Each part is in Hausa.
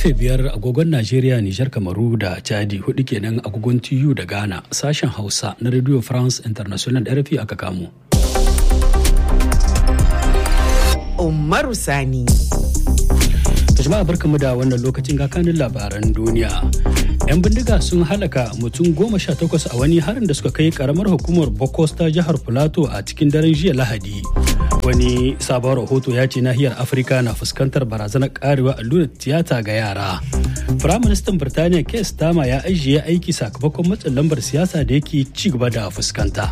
karfe biyar agogon Najeriya, Nijar, Kamaru da Chadi hudu kenan agogon TU da Ghana sashen Hausa na Radio France International RFI aka kamo. Umaru Sani. jama'a barkamu da wannan lokacin kakanin labaran duniya. 'Yan bindiga sun halaka mutum goma sha takwas a wani harin da suka kai karamar hukumar Bokos ta jihar Filato a cikin daren jiya Lahadi. Wani sabon rahoto ya ce nahiyar Afirka na fuskantar barazanar karewa allurar tiyata ga yara. Firaministan Birtaniya Keir Starmer ya ajiye aiki sakamakon matsin lambar siyasa da yake ci gaba da fuskanta.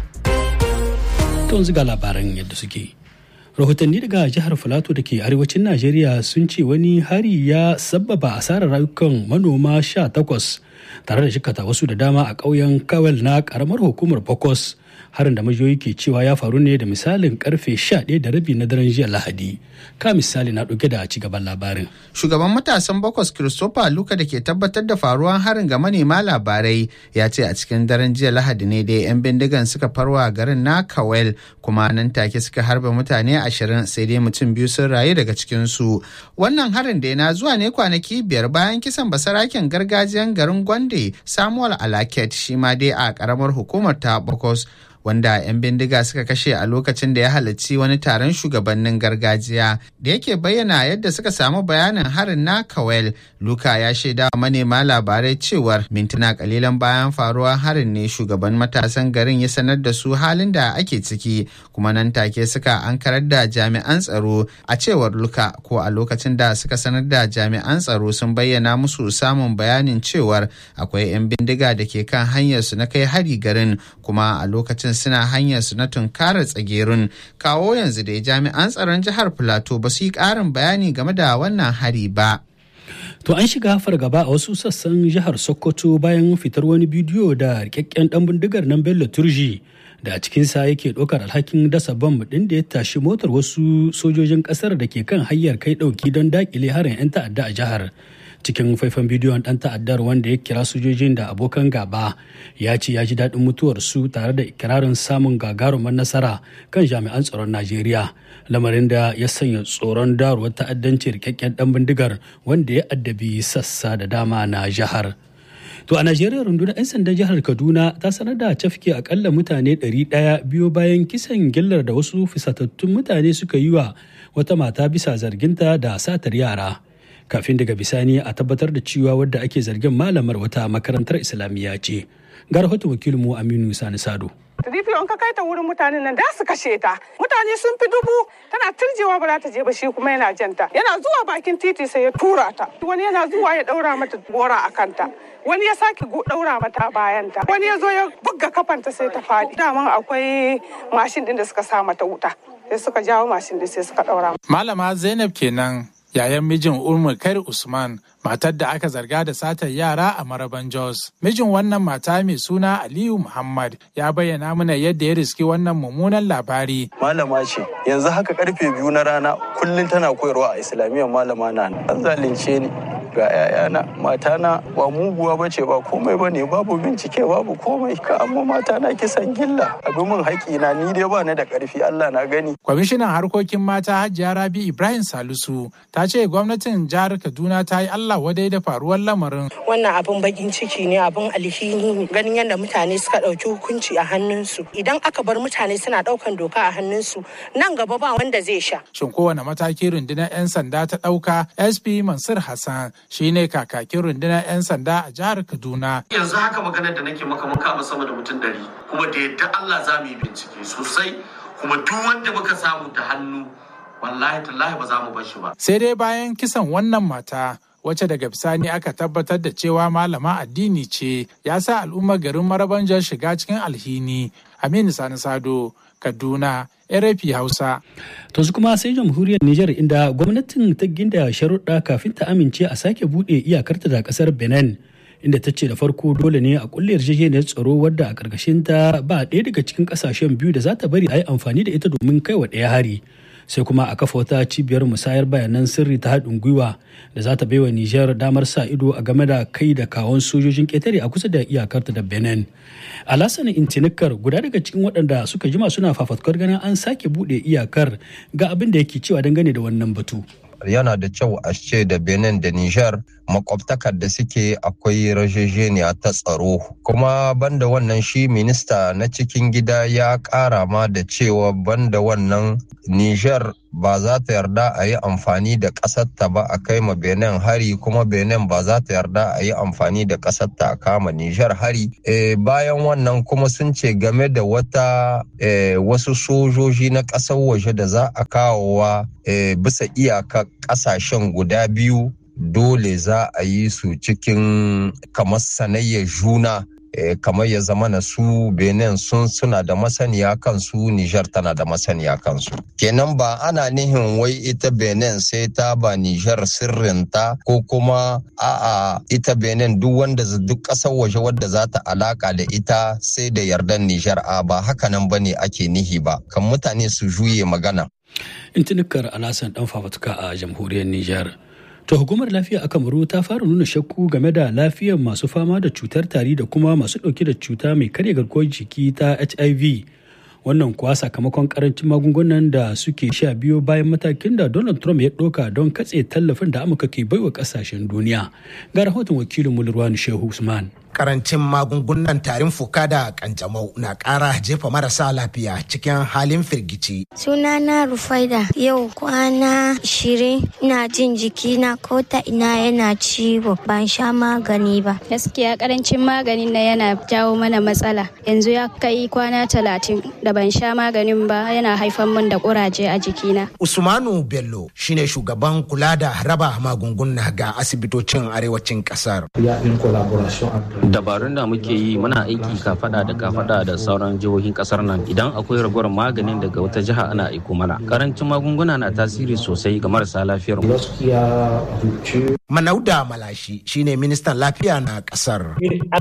To ga labaran yadda suke. rahotanni daga jihar filato da ke arewacin najeriya sun ce wani hari ya sabbaba asarar rayukan manoma sha takwas tare da shikata wasu da dama a ƙauyen kawel na ƙaramar hukumar bokos harin da majiyoyi ke cewa ya faru ne da misalin karfe 11 da rabi na daren jiya lahadi ka misali na ɗauke da ci gaban labarin shugaban matasan bokos christopher luka da ke tabbatar da faruwan harin ga manema labarai ya ce a cikin daren jiya lahadi ne da 'yan bindigan suka farwa garin na kawel kuma nan take suka harba mutane ashirin sai dai mutum biyu sun rayu daga cikinsu wannan harin da na zuwa ne kwanaki biyar bayan kisan basaraken gargajiyan garin gwande samuel alaket shi ma dai a karamar hukumar ta bokos wanda 'yan bindiga suka kashe a lokacin da ya halarci wani taron shugabannin gargajiya da yake bayyana yadda suka samu bayanin harin na kawel luka ya shaida manema labarai cewar mintuna kalilan bayan faruwar harin ne shugaban matasan garin ya sanar da su halin da ake ciki kuma nan take suka ankarar da jami'an tsaro a cewar luka ko a lokacin da suka sanar da jami'an tsaro sun bayyana musu samun bayanin cewar akwai 'yan bindiga da ke kan hanyarsu na kai hari garin kuma a lokacin suna hanyar su na tunkarar tsagerun kawo yanzu da jami'an tsaron jihar plateau ba su yi ƙarin bayani game da wannan hari ba. To an shiga fargaba a wasu sassan jihar Sokoto bayan fitar wani bidiyo da rikakken dan bindigar nan Bello Turji da a cikinsa yake ɗaukar alhakin dasa bam ɗin da ya tashi motar wasu sojojin ƙasar da ke kan hanyar kai ɗauki don daƙile harin 'yan ta'adda a jihar. cikin faifan bidiyon dan ta'addar wanda ya kira sojojin da abokan gaba ya ce ya ji daɗin mutuwar su tare da ikirarin samun gagarumar nasara kan jami'an tsaron najeriya lamarin da ya sanya tsoron daruwar ta'addanci rikakken dan bindigar wanda ya addabi sassa da dama na jihar To a Najeriya rundunar 'yan sandan jihar Kaduna ta sanar da cafke akalla mutane 100 biyo bayan kisan gillar da wasu fisatattun mutane suka yi wa wata mata bisa zarginta da satar yara. kafin daga bisani a tabbatar da cewa wadda ake zargin malamar wata makarantar islamiyya ce ga rahoton wakilinmu aminu sani sado Rifi in ka kai ta wurin mutanen nan da su kashe ta. Mutane sun fi dubu tana turjewa ba za ta je ba shi kuma yana janta. Yana zuwa bakin titi sai ya tura ta. Wani yana zuwa ya daura mata gora a kanta. Wani ya sake daura mata bayanta. Wani ya zo ya buga kafanta sai ta faɗi. Daman akwai mashin din da suka sa mata wuta. Sai suka jawo mashin din sai suka daura. Malama Zainab kenan yayan mijin Umar Kair Usman matar da aka zarga da satar yara a Maraban Jos. Mijin wannan mata mai suna Aliyu Muhammad ya bayyana mana yadda ya riski wannan mummunan labari. Malama ce, yanzu haka karfe biyu na rana kullum tana koyarwa a Islamiyyar malama na an zalunce ni. ga 'ya'yana matana ba muguwa ba ce ba komai ba ne babu bincike babu komai ka amma matana kisan gilla abin min haƙi na ni dai ba ni da ƙarfi Allah na gani. Kwamishinan harkokin mata Hajiya Rabi Ibrahim Salisu ta ce gwamnatin jihar Kaduna ta yi Allah wadai da faruwar lamarin. Wannan abin bakin ciki ne abin alhini ne ganin yadda mutane suka ɗauki hukunci a hannunsu idan aka bar mutane suna ɗaukan doka a hannunsu nan gaba ba wanda zai sha. Shin kowane mataki rundunar 'yan sanda ta ɗauka SP Mansur Hassan shine kakakin rundunar 'yan sanda a jihar Kaduna. Yanzu haka maganar da nake maka mun kama sama da mutum ɗari kuma da yadda Allah za mu yi bincike sosai kuma duk wanda muka samu da hannu wallahi tallahi ba za mu bar shi ba. Sai dai bayan kisan wannan mata wacce daga bisani aka tabbatar da cewa malama addini ce ya sa al'ummar garin marabanjar shiga cikin alhini aminu sani sado kaduna RFI Hausa. To su kuma sai jamhuriyar Nijar inda gwamnatin ta ginda sharuɗa kafin ta amince a sake buɗe iyakarta da ƙasar Benin. Inda ta ce da farko dole ne a kulle yarjejeniyar tsaro wadda a ƙarƙashin ta ba ɗaya daga cikin ƙasashen biyu da za ta bari a yi amfani da ita domin kai wa ɗaya hari. sai kuma a kafa wata cibiyar musayar bayanan sirri ta haɗin gwiwa da za ta baiwa Nijar damar sa ido a game da kai da kawon sojojin ƙetare a kusa da iyakarta da Benin. Alassane Intinikar guda daga cikin waɗanda suka jima suna fafatkar ganin an sake buɗe iyakar ga abin da yake cewa dangane da wannan batu. yana da kyau a ce da benin da niger makwabtakar da suke akwai rajejeniya ta tsaro kuma banda wannan shi minista na cikin gida ya kara ma da cewa banda wannan niger ba za ta yarda a yi amfani da ƙasarta ba a kai ma benin hari kuma benin ba za ta yarda a yi amfani da ƙasarta a kama niger hari e, bayan wannan kuma sun ce game da wata e, wasu sojoji na ƙasar waje da za a kawowa e, bisa iyaka ƙasashen guda biyu dole za a yi su cikin kamar sanayyar juna kamar ya zama na su benin sun suna da masaniya kansu nijar tana da masaniya kansu kenan ba ana nihin wai ita benin sai ta ba nijar sirrinta ko kuma a'a ita benin duk wanda duk ƙasar waje wadda za ta alaka da ita sai da yardan nijar a ba hakanan ba ne ake nihi ba kan mutane su juye magana intinikar alasan dan fafatuka a jamhuriyar nijar To hukumar lafiya a Kamaru ta fara nuna shakku game da lafiyar masu fama da cutar tari da kuma masu ɗauke da cuta mai karya garkuwar jiki ta HIV. Wannan kuwa sakamakon karancin magungunan da suke sha biyo bayan matakin da Donald Trump ya ɗauka don katse tallafin da Amurka ke baiwa ƙasashen duniya. Ga rahoton wakilin Mulruwan Shehu Usman. karancin magungunan tarin fuka da kanjamau na ƙara jefa marasa lafiya cikin halin firgici. Sunana Rufaida yau kwana shirin ina jin jiki na ko ta ina yana ciwo ban sha magani ba. Gaskiya karancin maganin na yana jawo mana matsala. Yanzu ya kai kwana talatin da ban sha maganin ba yana haifar min da kuraje a jikina. Usmanu Bello shine shugaban kula da raba magunguna ga asibitocin arewacin kasar. dabarun da muke yi muna aiki kafada da kafada da sauran jihohin kasar nan idan akwai ragowar maganin daga wata jiha ana aiko mana karancin magunguna na tasiri sosai ga marasa lafiyar mu Manauda Malashi shine ministan lafiya na kasar.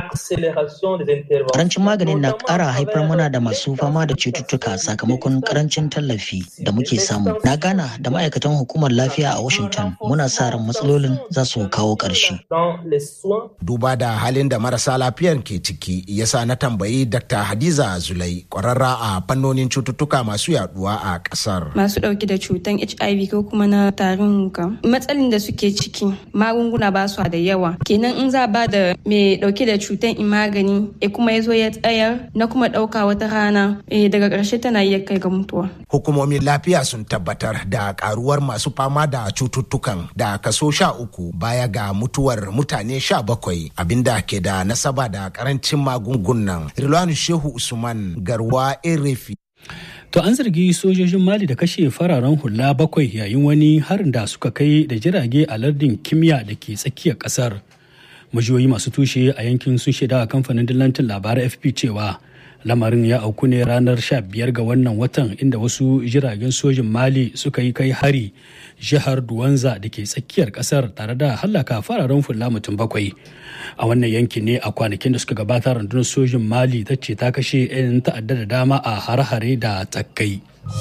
Karancin maganin na ƙara haifar mana da masu fama da cututtuka sakamakon karancin tallafi da muke samu. Na gana da ma'aikatan hukumar lafiya a Washington muna sa ran matsalolin za su kawo ƙarshe. Duba da halin da marasa lafiyar ke ciki yasa na tambayi Dr. Hadiza Zulai ƙwararra a fannonin cututtuka masu yaduwa a ƙasar. Masu ɗauke da cutan HIV ko kuma na tarin matsalin da suke ciki magunguna ba su da yawa kenan in za ba da mai dauke da cutan in magani e kuma ya zo ya tsayar na kuma dauka wata rana e daga ƙarshe tana iya kai ga mutuwa hukumomin lafiya sun tabbatar da karuwar masu fama da cututtukan da kaso sha uku baya ga mutuwar mutane sha bakwai abinda ke da nasaba da karancin magungunan rilwanu shehu usman garwa erefi To an zargi sojojin Mali da kashe fararen hula bakwai yayin wani harin da suka kai da jirage a lardin kimiyya da ke tsakiyar kasar. Majiyoyi masu tushe a yankin sun shaida a kamfanin dillancin labarai FP cewa lamarin ya auku ne ranar 15 ga wannan watan inda wasu jiragen sojin Mali suka yi kai hari jihar Duwanza da ke tsakiyar kasar tare da hallaka fararen hula mutum bakwai. a wannan yankin ne a kwanakin da suka gabata rundunar sojin mali ta ce ta kashe 'yan ta'adda da dama a hare-hare da tsakai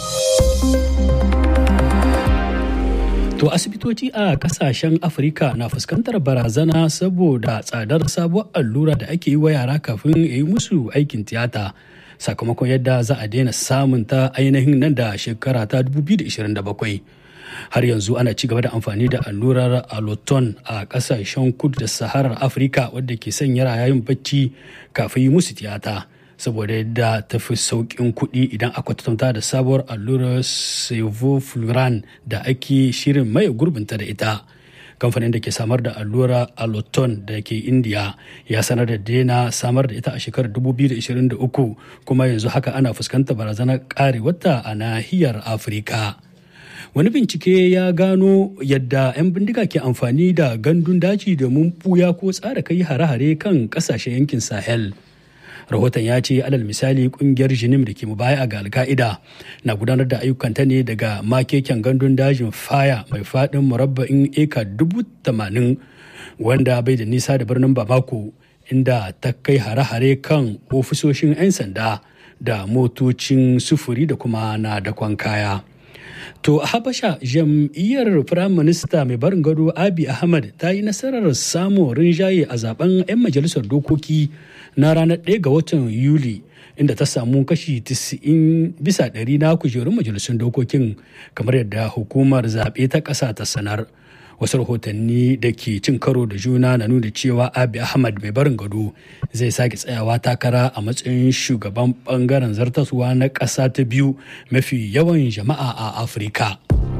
to asibitoci a kasashen afirka na fuskantar barazana saboda tsadar sabuwar allura da ake yi wa yara kafin ya yi musu aikin tiyata sakamakon yadda za a daina samun ta ainihin nan da shekara ta 2027 har yanzu ana ci gaba da amfani da allurar alloton a kasashen kudu da saharar afirka wadda ke sanya yayin bacci kafin yi musu tiyata saboda yadda ta fi sauƙin kuɗi idan aka kwatanta da sabuwar allurar sevofluran da ake shirin maye gurbinta da ita kamfanin da ke samar da allura alloton da ke indiya ya sanar da daina samar da ita a shekarar 2023 kuma yanzu haka ana fuskantar barazanar karewarta a nahiyar afirka wani bincike ya gano yadda 'yan bindiga ke amfani da gandun daji domin buya ko tsara kai hare-hare kan kasashen yankin sahel rahoton ya ce alal misali kungiyar jinim da ke mubaya ga alka'ida na gudanar da ayyukanta ne daga makeken gandun dajin faya mai faɗin murabba'in eka dubu tamanin wanda bai da nisa da birnin bamako inda ta kai hare-hare kan ofisoshin 'yan sanda da motocin sufuri da kuma na dakon kaya. To a Habasha jam'iyyar Firaminista mai barin gado Abi Ahmad ta yi nasarar samun rinjaye a zaben 'yan majalisar dokoki na ranar 1 ga watan Yuli inda ta samu kashi 90 bisa ɗari na kujerun majalisun dokokin kamar yadda hukumar zaɓe ta ƙasa ta sanar wasu rahotanni da ke cin karo da juna na nuna cewa abi ahmad mai barin gado zai sake tsayawa takara a matsayin shugaban bangaren zartaswa na ƙasa ta biyu mafi yawan jama'a a afirka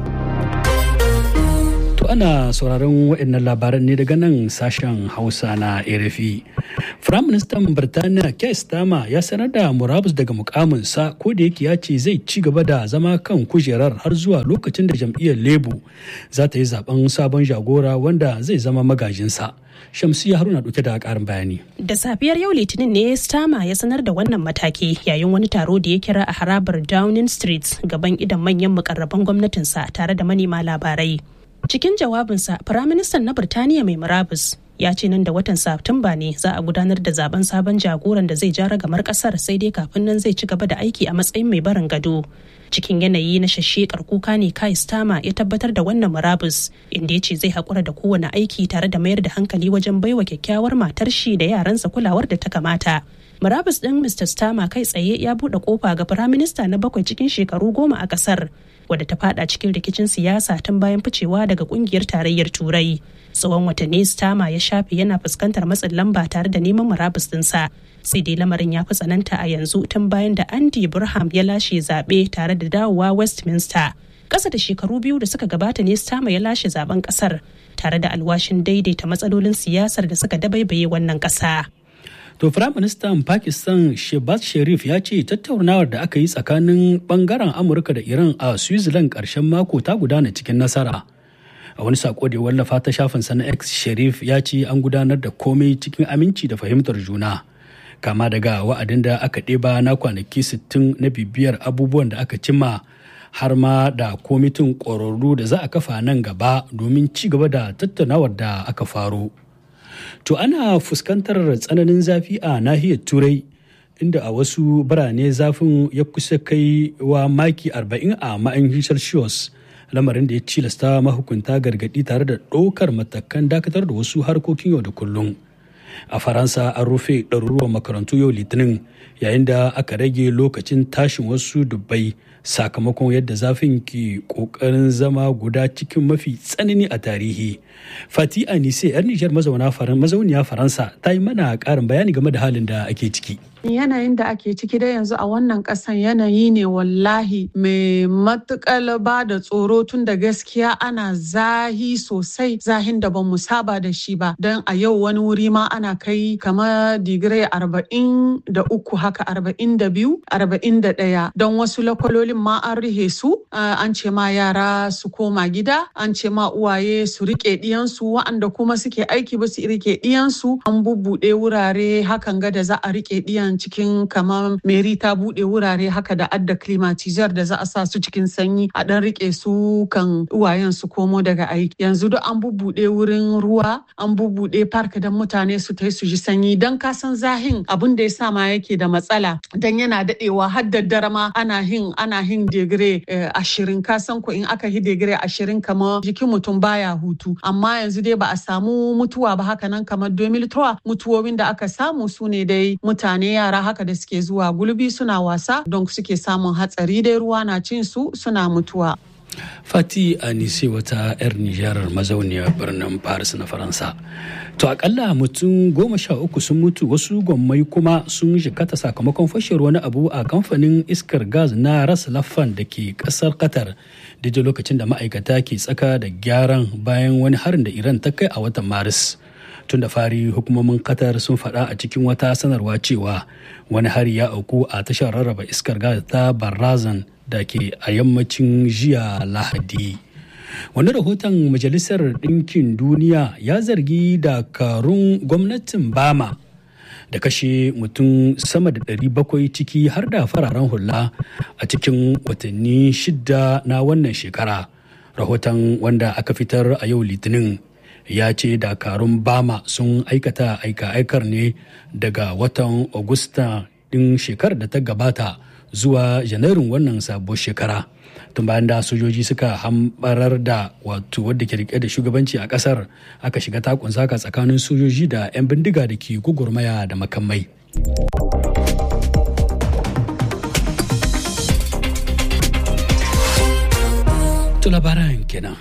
To ana sauraron waɗannan labaran ne daga nan sashen Hausa na RFI. Firaministan Birtaniya Keir Starmer ya sanar da murabus daga mukaminsa ko da yake ya ce zai ci gaba da zama kan kujerar har zuwa lokacin da jam'iyyar Labour za ta yi zaben sabon jagora wanda zai zama magajinsa. Shamsiya Haruna ɗauke da ƙarin bayani. Da safiyar yau Litinin ne Stama ya sanar da wannan mataki yayin wani taro da ya kira a harabar Downing Street gaban idan manyan mukarraban gwamnatinsa tare da manema labarai. Cikin jawabinsa, Firaministan na Birtaniya mai murabus ya ce nan da watan Satumba ne za a gudanar da zaben sabon jagoran da zai ja ragamar kasar sai dai kafin nan zai ci gaba da aiki a matsayin mai barin gado. Cikin yanayi na shashshekar kuka ne Kai Stama ya tabbatar da wannan murabus inda ya ce zai haƙura da kowane aiki tare da mayar da hankali wajen baiwa kyakkyawar matar shi da yaransa kulawar da ta kamata. Murabus ɗin Mr. Stama kai tsaye ya buɗe kofa ga Firaminista na bakwai cikin shekaru goma a ƙasar. wadda ta fada cikin rikicin siyasa tun bayan ficewa daga kungiyar tarayyar turai tsawon watanni stama ya shafe yana fuskantar matsin lamba tare da neman murabus dinsa sai dai lamarin ya fi tsananta a yanzu tun bayan da andy burham ya lashe zaɓe tare da dawowa westminster ƙasa da shekaru biyu da suka gabata ne stama ya lashe zaben ƙasar tare da alwashin daidaita matsalolin siyasar da suka dabaibaye wannan ƙasa. To Firaministan Pakistan Shehbaz Sharif ya ce tattaunawar da aka yi tsakanin bangaren Amurka da Iran a Switzerland ƙarshen mako ta gudana cikin nasara. A wani sako da ya wallafa ta shafin na X Sharif ya ce an gudanar da komai cikin aminci da fahimtar juna. Kama daga wa'adin da aka ɗeba na kwanaki 60 na bibiyar abubuwan da aka cimma har ma da komitin ƙwararru da za a kafa nan gaba domin ci gaba da tattaunawar da aka faro. To ana fuskantar tsananin zafi a nahiyar Turai inda a wasu birane zafin ya kusa kai wa maki 40 a ma'ayin Celsius lamarin da ya cilasta mahukunta gargadi tare da ɗaukar matakan dakatar da wasu harkokin yau da kullum. A Faransa an rufe ɗaruruwan makarantu yau Litinin yayin da aka rage lokacin tashin wasu dubbai sakamakon yadda zafin ke kokarin zama guda cikin mafi tsanani a tarihi. Fati Anise 'yar Nijar mazauniya Faransa ta yi mana ƙarin bayani game da halin da ake ciki. yanayin da ake ciki da yanzu a wannan kasan yanayi ne wallahi mai matukar ba da tsoro tun da gaskiya ana zahi sosai zahin da bamu saba da shi ba don a yau wani wuri ma ana kai kamar digirai arba'in da uku haka arba'in da biyu arba'in da ɗaya don wasu lakwalolin ma an rihe su an ce ma yara su koma gida an ce ma uwaye su rike ɗiyansu wa'anda kuma suke aiki ba su rike ɗiyansu an bubbuɗe wurare hakan ga da za a rike ɗiyan cikin kamar meri ta bude wurare haka da adda climatizer da za a sa su cikin sanyi a dan rike su kan uwayen su komo daga aiki yanzu duk an bubbude wurin ruwa an bubbude park dan mutane su tai su ji sanyi dan ka san zahin abin da ya sa ma yake da matsala dan yana dadewa har daddare ma ana hin ana hin digire ashirin ka san ko in aka hi digire ashirin kamar jikin mutum baya hutu amma yanzu dai ba a samu mutuwa ba haka nan kamar 2003 mutuwowin da aka samu su ne dai mutane yara haka da suke zuwa gulbi suna wasa don suke samun hatsari dai ruwa na cin su suna mutuwa. Fati Anise wata 'yar Nijar mazauniyar birnin Paris na Faransa. To akalla mutum goma sha uku sun mutu wasu gwammai kuma sun jikata sakamakon fashewar wani abu a kamfanin iskar gas na Ras Laffan da ke kasar Qatar daidai lokacin da ma'aikata ke tsaka da gyaran bayan wani harin da Iran ta kai a watan Maris. tun da fari hukumomin qatar sun faɗa a cikin wata sanarwa cewa wani hari ya auku a tashar rarraba iskar gas ta barazan da ke a yammacin jiya lahadi wani rahoton majalisar ɗinkin duniya ya zargi dakarun gwamnatin bama da kashe mutum sama da 700 ciki har da fararen hula a cikin watanni shida na wannan shekara rahoton wanda aka fitar a yau litinin ya ce dakarun bama sun aikata aika-aikar ne daga watan agusta din shekarar da ta gabata zuwa janairun wannan sabuwar shekara tun bayan da sojoji suka hambarar da wato wadda ke rike da shugabanci a kasar aka shiga takun saka tsakanin sojoji da 'yan bindiga da ke gugurmaya da makamai To labaran kenan.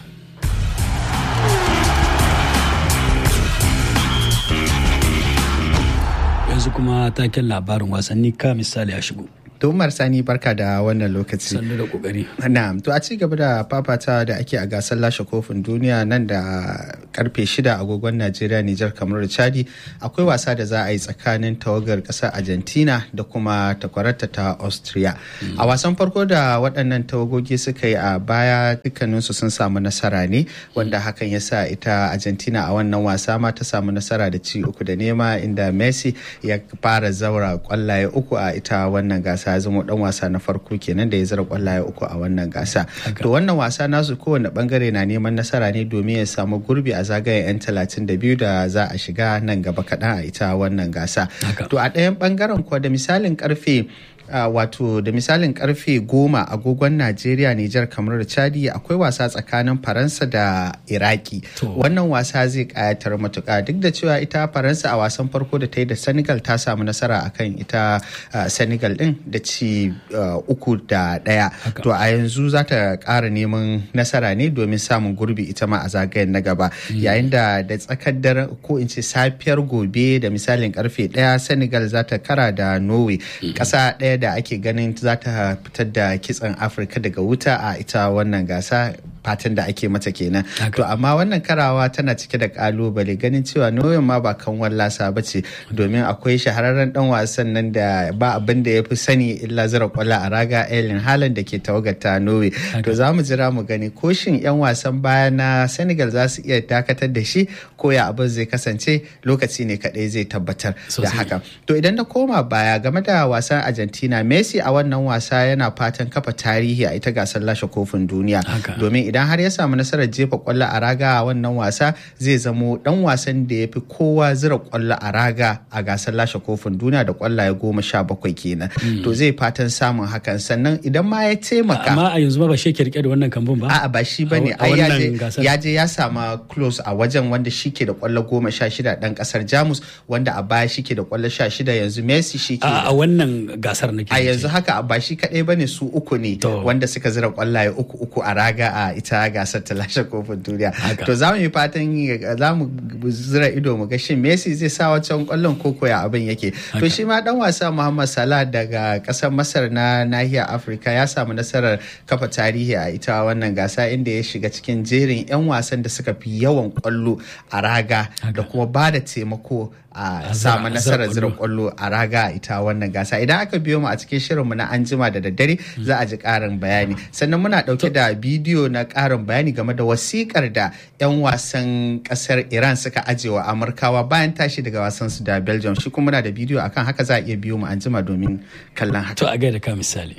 Yanzu kuma taken labarin wasanni ka misali a shigo. Umar Sani barka da wannan lokaci. Sannu da kokari. Na'am, to a ci gaba da fafatawa da ake a gasar lashe kofin duniya nan da karfe shida agogon Najeriya, Nijar, kamar da Chadi akwai wasa da za a yi tsakanin tawagar ƙasar Argentina da kuma takwararta ta Austria. A wasan farko da waɗannan tawagogi suka yi a baya dukkaninsu sun samu nasara ne wanda hakan ya sa ita Argentina a wannan wasa ma ta samu nasara da ci uku da nema inda Messi ya fara zaura kwallaye uku a ita wannan gasa ya zama dan wasa na farko kenan da ya zara kwallaye uku a wannan gasa to wannan wasa nasu kowane bangare na neman nasara ne domin ya samu gurbi a zagayen yan talatin da biyu da za a shiga nan gaba kaɗan a ita wannan gasa to a ɗayan bangaren kuwa da misalin karfe Uh, wato da misalin karfe goma agogon najeriya nijar kamar da chadi akwai wasa tsakanin faransa da iraki wannan wasa zai kayatar matuka duk da cewa ita faransa a wasan farko da ta yi da senegal ta samu nasara akan ita uh, senegal din da ci uh, uku da daya to a yanzu za ta kara neman nasara ne domin samun gurbi ita ma a zagayen na gaba yayin da da tsakar dare ko in ce safiyar gobe da misalin karfe daya senegal za ta kara da norway kasa daya da ake ganin za ta fitar da kitsen afirka daga wuta a ita wannan gasa fatan da ake mata kenan to amma wannan karawa tana cike da kalubale ganin cewa noyon ma ba kan wallasa ba ce domin akwai shahararren dan wasan nan da ba abin da ya fi sani illa zira kwallo a raga elin halan da ke tawagata norway to za mu jira mu gani ko shin yan wasan baya na senegal za su iya dakatar da shi ko ya abin zai kasance lokaci ne kadai zai tabbatar da haka to idan na koma baya game da wasan argentina messi a wannan wasa yana fatan kafa tarihi a ita gasar lashe kofin duniya domin idan har ya samu nasarar jefa kwallo a raga a wannan wasa zai zamo dan wasan da ya fi kowa zira kwallo a raga a gasar lashe kofin duniya da kwallaye goma sha bakwai kenan to zai fatan samun hakan sannan idan ma ya taimaka amma a yanzu ba shi ke rike da wannan kambun ba a'a ba shi bane ai ya je ya sama close a wajen wanda shi ke da kwallo goma sha shida dan kasar jamus wanda a baya shi ke da kwallo sha shida yanzu messi shi ke a wannan gasar nake a yanzu haka ba shi kadai bane su uku ne wanda suka zira kwallaye uku uku a raga a ita gasar ta lashe kofin duniya to za mu yi fatan za mu zira ido mu ga shin Messi zai sa wancan kwallon koko ya abin yake to shi ma dan wasa Muhammad Salah daga kasar Masar na nahiyar Afirka ya samu nasarar kafa tarihi a ita wannan gasa inda ya shiga cikin jerin 'yan wasan da suka fi yawan kwallo a raga da kuma ba da taimako a samu nasarar zira kwallo a raga ita wannan gasa idan aka biyo mu a cikin shirinmu na anjima da daddare za a ji karin bayani sannan muna dauke da bidiyo na karin bayani game da wasikar da 'yan wasan kasar iran suka ajewa amurkawa bayan tashi daga wasan su da belgium shi kuma muna da bidiyo akan haka za a iya biyo mu anjima domin kallon haka to a gaida ka misali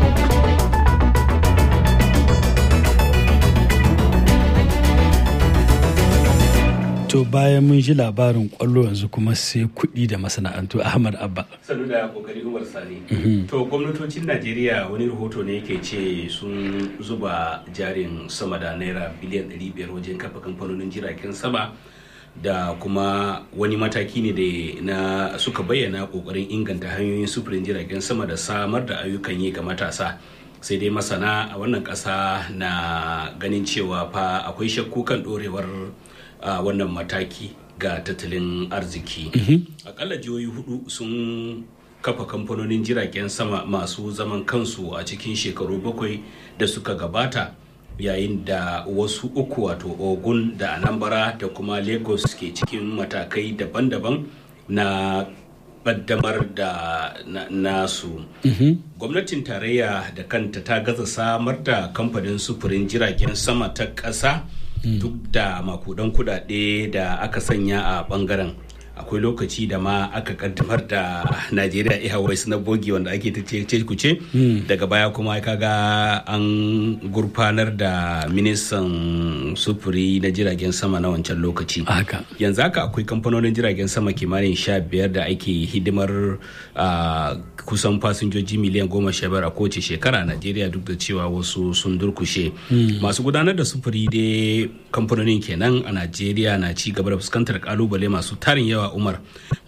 To bayan mun ji labarin kwallo yanzu kuma sai kuɗi da masana'antu Ahmad Abba. Sanu da kokari Umar Sani. To gwamnatocin Najeriya wani rahoto ne yake ce sun zuba jarin sama da naira biliyan 500 wajen kafa kamfanonin jiragen sama da kuma wani mataki ne da na suka bayyana kokarin inganta hanyoyin sufurin jiragen sama da samar da ayyukan yi ga matasa. sai dai masana a wannan ƙasa na ganin cewa fa akwai shakku kan ɗorewar a wannan mataki ga tattalin arziki akalla jihohi hudu sun kafa kamfanonin jiragen sama masu zaman kansu a cikin shekaru bakwai da suka gabata yayin da wasu uku wato ogun da anambra da kuma lagos ke cikin matakai daban-daban na kaddamar da nasu gwamnatin tarayya da kanta ta gaza samar da kamfanin sufurin jiragen sama ta ƙasa duk da makudan kudade da aka sanya a bangaren akwai lokaci da ma aka kaddamar da Najeriya Airways na bogi wanda ake ta ce kuce daga baya kuma kaga an gurfanar da ministan sufuri na jiragen sama na wancan lokaci yanzu haka akwai kamfanonin jiragen sama kimanin sha biyar da ake hidimar kusan fasinjoji miliyan goma sha biyar a kowace shekara a Najeriya duk da cewa wasu sun durkushe masu gudanar da sufuri dai kamfanonin kenan a Najeriya na ci gaba da fuskantar kalubale masu tarin yawa umar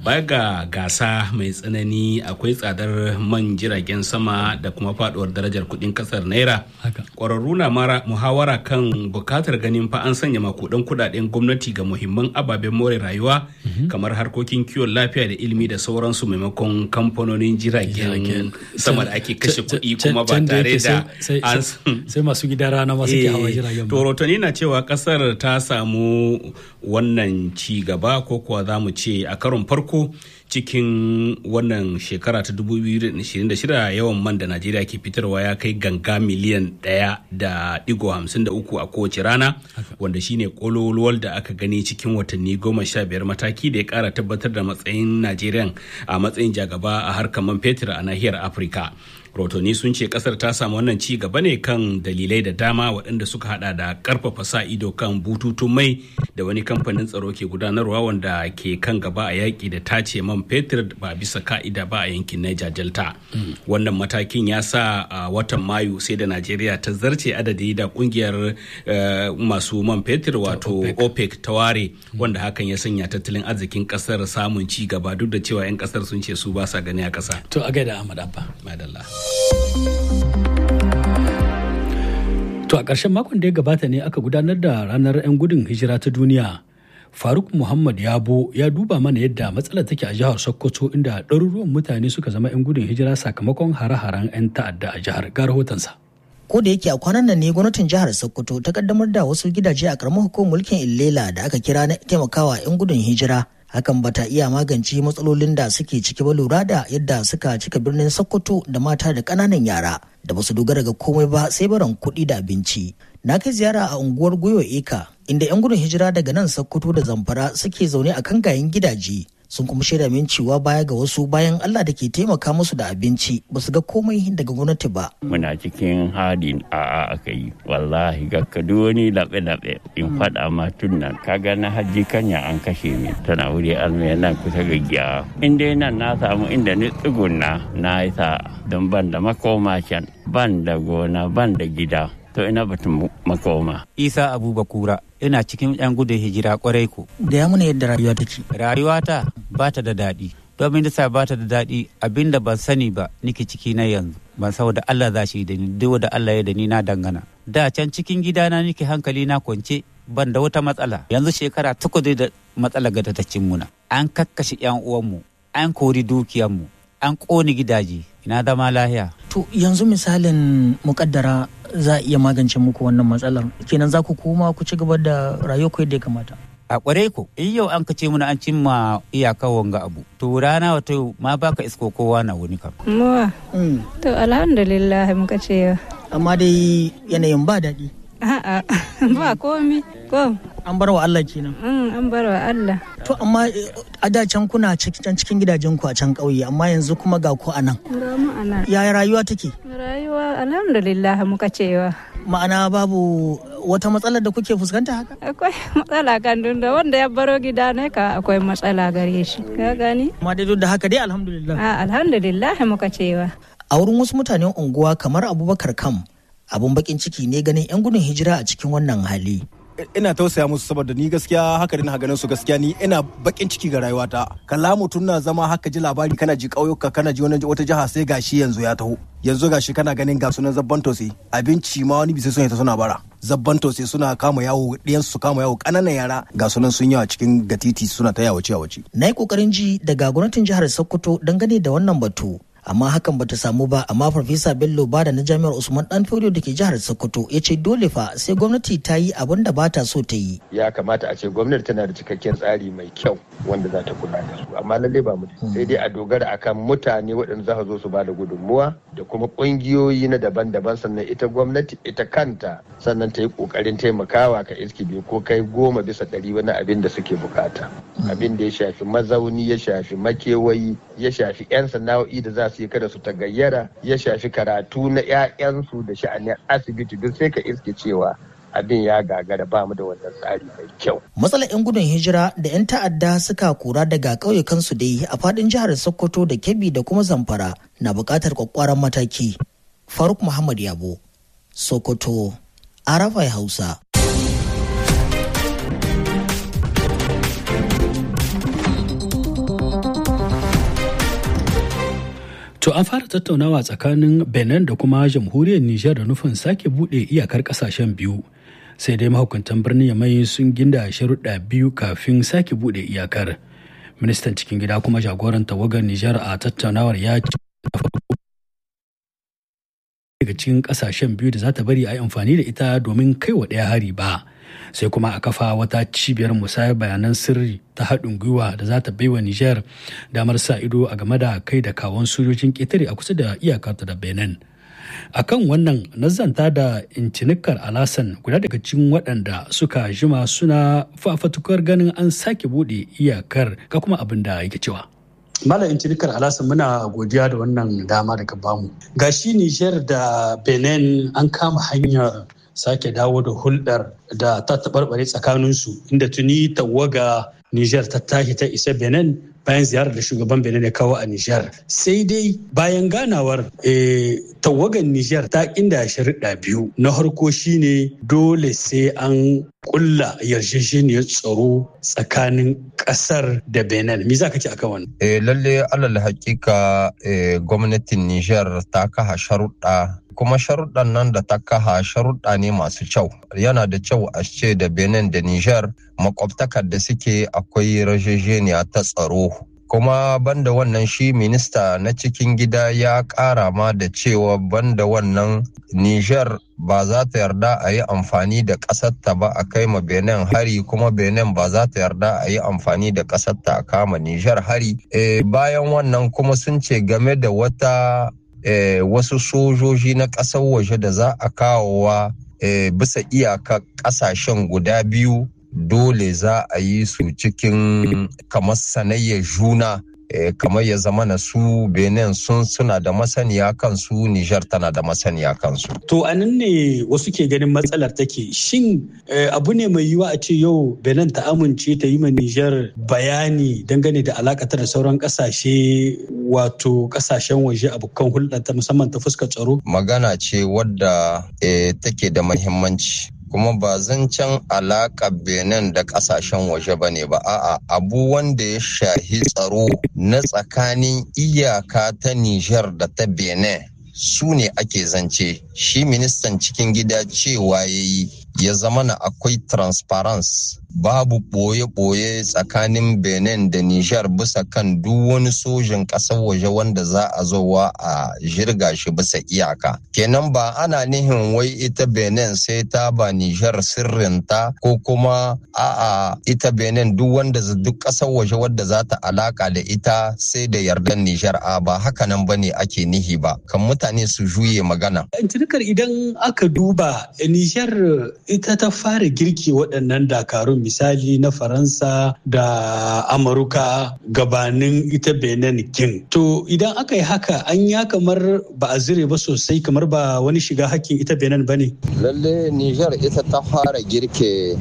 baya ga gasa mai tsanani akwai tsadar man jiragen sama da kuma faduwar darajar kudin kasar naira kwararru na mara muhawara kan bukatar ganin fa an sanya makudan kudaden gwamnati ga muhimman ababen more rayuwa kamar harkokin kiwon lafiya da ilimi da sauransu maimakon kamfanonin jiragen sama da ake kashe kuɗi kuma ba tare da an sai masu gida rana masu ke hawa jiragen to rotoni na cewa kasar ta samu wannan ci gaba ko kuwa za mu ce a karon farko cikin wannan shekara ta 2026 yawan man da najeriya ke fitarwa ya kai ganga miliyan ɗaya da digo hamsin da uku a kowace rana wanda shine kololuwal da aka gani cikin watanni goma sha biyar mataki da ya kara tabbatar da matsayin najeriya a matsayin jagaba a harkar man fetur a nahiyar afirka rotoni sun ce kasar ta samu wannan ci gaba ne kan dalilai da dama waɗanda suka hada da karfafa sa ido kan bututun mai da wani kamfanin tsaro ke gudanarwa wanda ke kan gaba a yaƙi da tace man fetur ba bisa ka'ida ba a yankin niger delta wannan matakin ya sa a watan mayu sai da najeriya ta zarce adadi da kungiyar masu man fetur wato opec ta ware wanda hakan ya sanya tattalin arzikin kasar samun ci gaba duk da cewa 'yan kasar sun ce su ba sa gani a kasa to a gaida ahmad abba madalla To a ƙarshen makon da ya gabata ne aka gudanar da ranar 'yan gudun hijira ta duniya. Faruk Muhammad Yabo ya duba mana yadda matsalar take a jihar Sokoto inda ɗaruruwan mutane suka zama 'yan gudun hijira sakamakon hare-haren 'yan ta'adda a jihar ga rahotonsa. Ko da yake a kwanan nan ne gwamnatin jihar Sokoto ta kaddamar da wasu gidaje a karamar hukumar mulkin Illela da aka kira na taimakawa 'yan gudun hijira hakan ba ta iya magance matsalolin da suke ciki ba lura da yadda suka cika birnin sokoto da mata da ƙananan yara da basu dogara ga komai ba sai baran kuɗi da abinci na kai ziyara a unguwar goyo eka inda 'yan gudun hijira daga nan sokoto da zamfara suke zaune a kangayen gidaje sun kuma shaida min cewa baya ga wasu bayan Allah da ke taimaka musu da abinci ba su ga komai daga gwamnati ba. Muna cikin hadin a'a aka yi wallahi ga kadu wani laɓe-laɓe in faɗa ma tun nan kaga na hajji kanya an kashe mi tana wuri almaya nan kusa ga giya. In dai nan na samu inda ni tsugunna na yi sa don ban da makoma can ban da gona ban da gida. to ina batun makoma. Isa Abubakura ina cikin 'yan gudun hijira kwarai ku. Da ya muna yadda rayuwa take. Rayuwata ba ta da daɗi. Domin da sa ba ta da daɗi abinda ban sani ba nike ciki na yanzu. Ban saboda Allah za shi da ni duk da Allah ya da ni na dangana. Da can cikin gidana nike hankali na kwance ban da wata matsala. Yanzu shekara takwas da matsala ga ta cin muna. An kakkashe 'yan uwanmu, an kori dukiyanmu, an ƙone gidaje. Ina zama lahiya. To yanzu misalin mukaddara za a iya magance muku wannan matsalar kenan za ku koma ku ci gaba da rayuwa yadda ya kamata a kware ku in yau an kace muna an cimma iyaka wanga abu to rana wato ma baka isko kowa na wani kam muwa to alhamdulillah muka ce amma dai yanayin ba daɗi a'a ba komi ko an bar wa Allah kenan an bar wa Allah to amma a da can kuna cikin cikin gidajen ku a can ƙauye amma yanzu kuma ga ku a nan ga mu a nan yaya rayuwa take rayuwa alhamdulillah muka cewa ma'ana babu wata matsalar da kuke fuskanta haka akwai matsala kan da wanda ya baro gida ne ka akwai matsala gare shi ka gani amma dai duk da haka dai alhamdulillah a alhamdulillah muka cewa a wurin wasu mutanen unguwa kamar abubakar kam abun bakin ciki ne ganin 'yan gudun hijira a cikin wannan hali ina tausaya musu saboda ni gaskiya haka na ganin su gaskiya ni ina bakin ciki ga rayuwata kalla mutum na zama haka ji labari kana ji ƙauyuka kana ji wani wata jiha sai gashi yanzu ya taho yanzu gashi kana ganin ga sunan zabban tose abinci ma wani bisa sun ta suna bara zabban tose suna kama yawo ɗiyansu su kama yawo ƙananan yara ga sunan sun yawa cikin gatiti suna ta yawace yawace na yi ƙoƙarin ji daga gwamnatin jihar sokoto dangane da wannan batu amma hakan bata samu ba amma farfesa bello bada na jami'ar usman dan da ke jihar sokoto ya ce dole fa sai gwamnati ta yi abin da bata so ta yi ya kamata a ce gwamnati tana da cikakken tsari mai kyau wanda za ta kula da su amma lalle ba mu sai dai a dogara akan mutane waɗanda za su zo su ba da gudunmuwa da kuma ƙungiyoyi na daban-daban sannan ita gwamnati ita kanta sannan ta yi ƙoƙarin taimakawa ka iski biyu ko kai goma bisa ɗari wani abin da suke bukata abin da ya shafi mazauni ya shafi makewayi ya shafi 'yan sana'o'i da za su yi kada su tagayyara ya shafi karatu na 'ya'yansu da sha'anin asibiti duk sai ka iske cewa abin ya gagara ba mu da wannan tsari mai kyau. Matsalar 'yan gudun hijira da 'yan ta'adda suka kura daga ƙauyukansu dai a faɗin jihar Sokoto da Kebbi da kuma Zamfara na buƙatar kwakwaran mataki. Faruk Muhammad Yabo, Sokoto, Arafai Hausa. To an fara tattaunawa tsakanin Benin da kuma jamhuriyar Nijar da nufin sake buɗe iyakar ƙasashen biyu. Sai dai mahukuntan birnin Yamai sun ginda sharuɗa biyu kafin sake buɗe iyakar. Ministan cikin gida kuma jagoran tawagar Nijar a tattaunawar ya ce daga cikin ƙasashen biyu da za ta bari a yi amfani da ita domin kai wa ɗaya hari ba. sai kuma a kafa wata cibiyar musayar bayanan sirri ta haɗin gwiwa da za ta baiwa Nijar damar sa ido a game da kai da kawon sojojin ƙetare a kusa da iyakarta da Benin. A kan wannan nazanta da incinikar alasan guda daga cikin waɗanda suka jima suna fafatukar ganin an sake buɗe iyakar ga kuma abin da yake cewa. Malam Intinikar Alasan muna godiya da wannan dama daga bamu. Gashi Nijar da Benin an kama hanyar sake dawo da hulɗar da ta taɓarɓare tsakaninsu inda tuni tawaga Nijar ta tashi ta isa Benin bayan ziyarar da shugaban Benin ya kawo a Nijar. Sai dai bayan ganawar tawagan Nijar ta inda sharuɗa biyu. Na harko shine dole sai an kulla yarjejeniyar tsaro tsakanin ƙasar da Benin. Me za ka ce akan wannan? Eh, lalle alal hakika gwamnatin Nijar ta kaha sharuɗa kuma sharuɗan nan da ta kaha sharuɗa ne masu kyau yana da kyau a ce da benin da niger makwabtakar da suke akwai rajejeniya ta tsaro kuma banda wannan shi minista na cikin gida ya ƙara ma da cewa banda wannan niger ba za ta yarda a yi amfani da ƙasarta ba a kai ma benin hari kuma benin ba za ta yarda a yi amfani da ƙasarta a kama niger hari e, bayan wannan kuma sun ce game da wata Eh, wasu sojoji na ƙasar waje da za a kawowa eh, bisa iyaka ƙasashen guda biyu dole za a yi su cikin kamar sanayyar juna eh, kamar ya zama na su benin sun suna da masaniya kansu nijar tana da masaniya kansu to a nan ne wasu ke ganin matsalar take shin abu ne mai yiwa a ce yau benin ta amince ta yi ma nijar bayani dangane da alakatar da sauran kasashe wato kasashen waje abokan hulɗa ta musamman ta fuskar tsaro magana ce wadda take da mahimmanci kuma ba zancen alaƙa benin da ƙasashen waje ba ne ba a'a abu wanda ya shahi tsaro na tsakanin iyaka ta nijar da ta benin su ne ake zance shi ministan cikin gida cewa ya yi ya zama na akwai transparency babu ɓoye-ɓoye tsakanin benin da nijar bisa kan duk wani sojin ƙasar waje wanda za a zowa a jirga shi bisa iyaka kenan ba ana nihin wai ita benin sai ta ba nijar sirrinta ko kuma a'a ita benin duk wanda duk ƙasar waje wadda za ta alaka da ita sai da yardan nijar a ba haka nan bane ake nihi ba kan mutane su juye magana idan aka duba nijar ita ta fara girki waɗannan dakarun misali na faransa da amurka gabanin ita benin king to idan aka yi haka an ya kamar ba a zire ba sosai kamar ba wani shiga hakkin ita benin ba ne lalle niger ita ta fara girke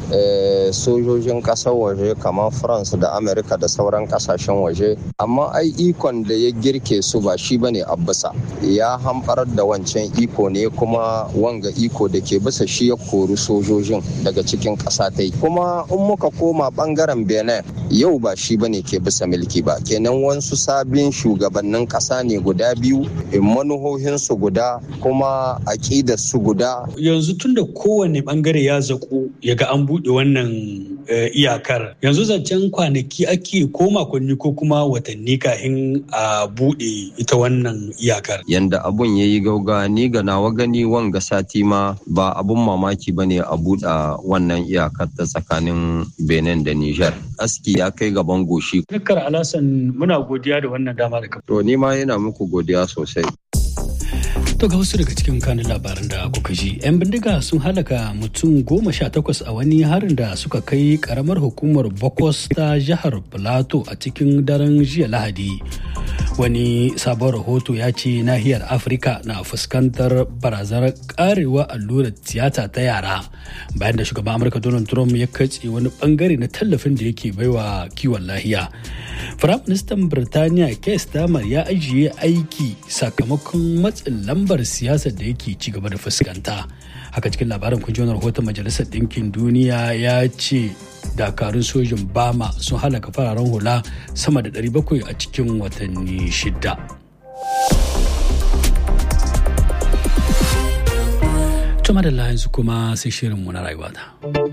sojojin ƙasar waje kamar france da amurka da sauran ƙasashen waje amma ai ikon da ya girke su ba shi bane a bisa ya hamɓarar da wancan iko ne kuma wanga iko da ke bisa shi ya kori sojojin daga cikin ƙasa ta kuma in muka koma bangaren benin yau ba shi bane ke bisa mulki ba kenan wasu sabbin shugabannin ƙasa ne guda biyu manuhohinsu guda kuma aƙidar su guda yanzu tunda kowane bangare ya zaku ya ga an buɗe wannan iyakar yanzu zancen kwanaki ake ko makonni ko kuma watanni kafin a buɗe ita wannan iyakar yanda abun ya yi gauga ni ga nawa gani wanga sati ma ba abun mamaki ba ne a buɗe wannan iyakar ta tsakanin benin da niger aski ya kai gaban goshi dukkan alasan muna godiya da wannan dama da to ni ma yana muku godiya sosai To ga wasu daga cikin kanin labaran da kuka ji, 'yan bindiga sun halaka mutum goma sha takwas a wani harin da suka kai karamar hukumar Bokos ta jihar Plateau a cikin daren jiya Lahadi. Wani sabon rahoto ya ce nahiyar Afirka na fuskantar barazanar karewa allurar tiyata ta yara bayan da shugaban Amurka Donald Trump ya katse wani bangare na tallafin da yake baiwa kiwon lahiya. Firaministan Birtaniya Keir Starmer ya ajiye aiki sakamakon matsin lambar siyasar da yake ci gaba da fuskanta. Haka cikin labarin kun wani rahoton Majalisar Ɗinkin Duniya ya ce dakarun sojin Bama sun halaka fararen hula sama da 700 a cikin watanni shida. Tuma da yanzu kuma sai shirinmu na rayuwata.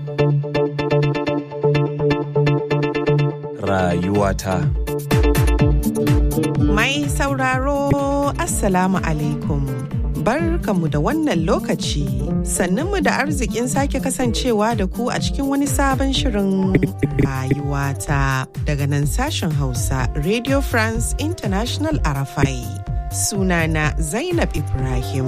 Rayuwata. Mai sauraro Assalamu alaikum. Barkamu da wannan lokaci sannunmu da arzikin sake kasancewa da ku a cikin wani sabon shirin rayuwata daga nan sashen Hausa Radio France International Arafai. Sunana Zainab Ibrahim.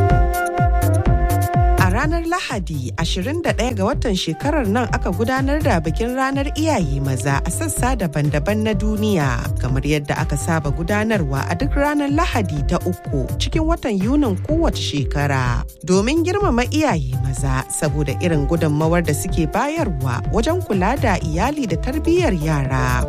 A ranar Lahadi 21 ga watan shekarar nan aka gudanar da bikin ranar iyaye maza a sassa daban-daban na duniya kamar yadda aka saba gudanarwa a duk ranar Lahadi ta uku cikin watan Yunin kowace shekara domin girmama iyaye maza saboda irin gudunmawar da suke bayarwa wajen kula da iyali da tarbiyyar yara.